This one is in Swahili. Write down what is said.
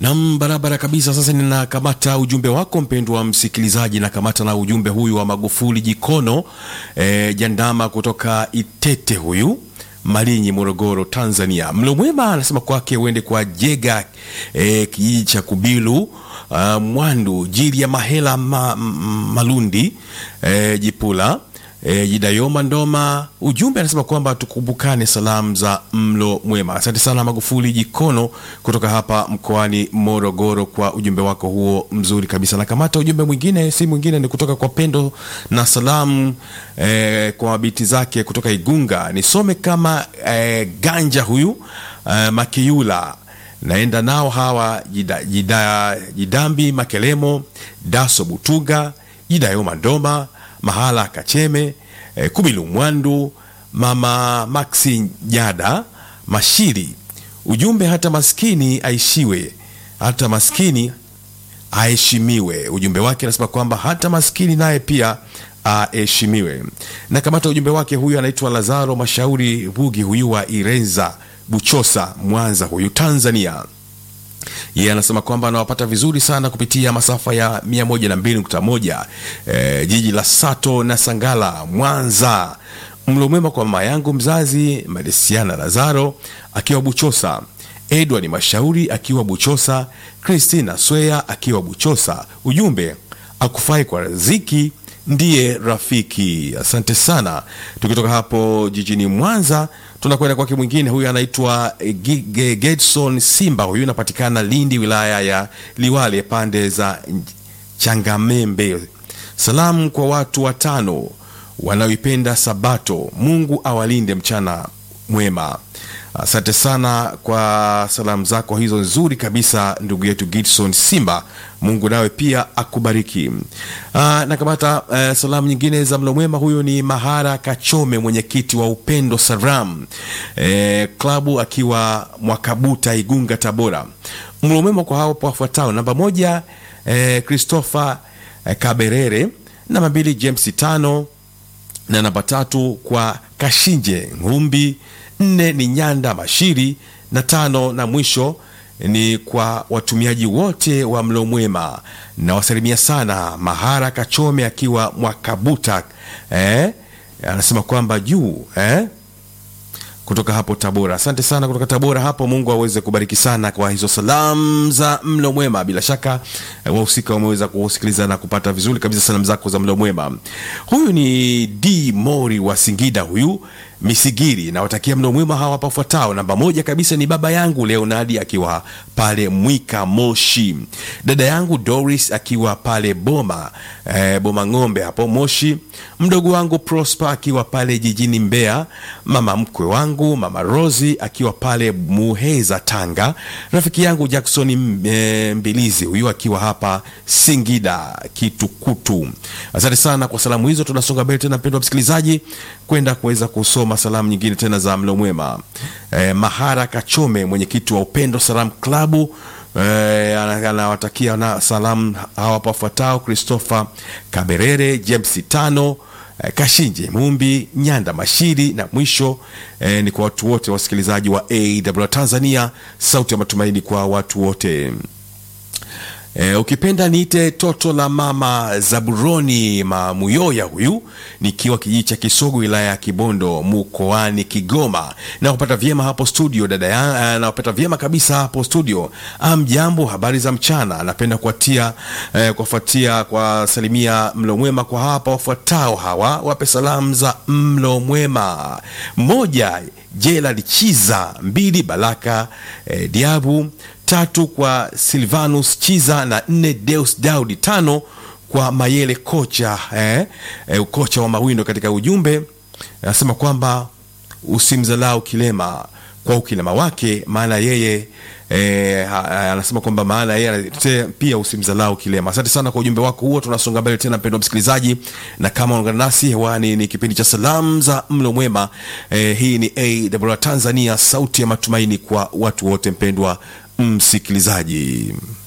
Nam, barabara kabisa. Sasa ninakamata ujumbe wako mpendwa msikilizaji, nakamata na ujumbe huyu wa Magufuli Jikono e, Jandama kutoka Itete, huyu Malinyi, Morogoro, Tanzania. Mlo mwema anasema kwake uende kwa Jega e, kijiji cha Kubilu uh, Mwandu jili ya Mahela ma, m- Malundi e, Jipula E, Jidayoma Ndoma, ujumbe anasema kwamba tukumbukane salamu za mlo mwema. Asante sana Magufuli Jikono kutoka hapa mkoani Morogoro kwa ujumbe wako huo mzuri kabisa. Na kamata ujumbe mwingine, si mwingine ni kutoka kwa Pendo na salamu e, kwa mabiti zake kutoka Igunga. Nisome kama e, Ganja huyu e, Makiula naenda nao hawa jida, jida, Jidambi Makelemo, Daso Butuga, Jidayoma Ndoma Mahala Kacheme eh, Kubilu Mwandu, Mama Maxi Jada Mashiri. Ujumbe hata maskini aishiwe, hata maskini aheshimiwe. Ujumbe wake anasema kwamba hata maskini naye pia aheshimiwe. Na kamata ujumbe wake, huyu anaitwa Lazaro Mashauri Bugi, huyu wa Irenza Buchosa, Mwanza, huyu Tanzania yeye anasema kwamba anawapata vizuri sana kupitia masafa ya 102.1 e, jiji la Sato na Sangala, Mwanza. Mlo mwema kwa mama yangu mzazi Madesiana Lazaro akiwa Buchosa, Edward Mashauri akiwa Buchosa, Christina Swea akiwa Buchosa. Ujumbe akufai kwa riziki ndiye rafiki. Asante sana. Tukitoka hapo jijini Mwanza tunakwenda kwake mwingine, huyu anaitwa eh, Gi- Ge- Gedson Simba, huyu anapatikana Lindi, wilaya ya Liwale, pande za Changamembe. Salamu kwa watu watano wanaoipenda Sabato. Mungu awalinde mchana mwema. Asante sana kwa salamu zako hizo nzuri kabisa, ndugu yetu Gidson Simba. Mungu nawe pia akubariki. Ah, na kamata eh, salamu nyingine za mlo mwema. Huyu ni Mahara Kachome, mwenyekiti wa Upendo Saram eh, klabu akiwa Mwakabuta, Igunga, Tabora. Mlo mwema kwa hao wafuatao: namba moja eh, Christopher eh, Kaberere, namba mbili James tano na namba tatu kwa Kashinje Ngumbi, nne ni Nyanda Mashiri na tano na mwisho ni kwa watumiaji wote wa mlo mwema. Nawasalimia sana Mahara Kachome akiwa Mwakabuta eh? Anasema kwamba juu eh? kutoka hapo Tabora. Asante sana kutoka Tabora hapo. Mungu aweze kubariki sana kwa hizo salamu za mlo mwema. Bila shaka eh, wahusika wameweza kusikiliza na kupata vizuri kabisa salamu zako za mlo mwema. Huyu ni D Mori wa Singida, huyu Misigiri. Nawatakia mlo mwema hawa hapa fuatao. Namba moja kabisa ni baba yangu Leonardi akiwa pale Mwika Moshi, dada yangu Doris akiwa pale Boma eh, Boma Ng'ombe hapo Moshi, mdogo wangu Prosper akiwa pale jijini Mbeya, mama mkwe wangu mama Rosi akiwa pale Muheza Tanga, rafiki yangu Jackson eh, Mbilizi huyu akiwa hapa Singida Kitukutu. Asante sana kwa salamu hizo. Tunasonga mbele tena, mpendwa msikilizaji, kwenda kuweza kusoma salamu nyingine tena za mlo mwema. Eh, Mahara Kachome mwenyekiti wa Upendo Salam Klabu Eh, ana- anawatakia na salamu hawa hapa wafuatao: Christopher Kaberere, James Tano, eh, Kashinje Mumbi, Nyanda Mashiri na mwisho eh, ni kwa watu wote wasikilizaji wa AWR Tanzania, sauti ya matumaini kwa watu wote. E, ukipenda niite toto la mama Zaburoni Mamuyoya, huyu nikiwa kijiji cha Kisogo wilaya ya Kibondo mkoani Kigoma. Na kupata vyema hapo studio dada ya, na kupata vyema kabisa hapo studio. Amjambo, habari za mchana. Napenda kuatia eh, kuwafuatia kwa salimia mlo mwema kwa hapa wafuatao hawa, wape salamu za mlo mwema. Moja Jela Chiza, mbili Baraka eh, Diabu tatu kwa Silvanus Chiza na nne Deus Daudi, tano kwa Mayele kocha eh, eh, kocha wa mawindo. Katika ujumbe anasema kwamba usimdhalau kilema kwa ukilema wake, maana yeye eh, ha- ha- anasema kwamba maana yeye anatetea pia usimdhalau kilema. Asante sana kwa ujumbe wako huo. Tunasonga mbele tena, mpendwa msikilizaji, na kama unaungana nasi hewani, ni kipindi cha salamu za mlo mwema. Eh, hii ni AWR Tanzania, sauti ya matumaini kwa watu wote. Mpendwa msikilizaji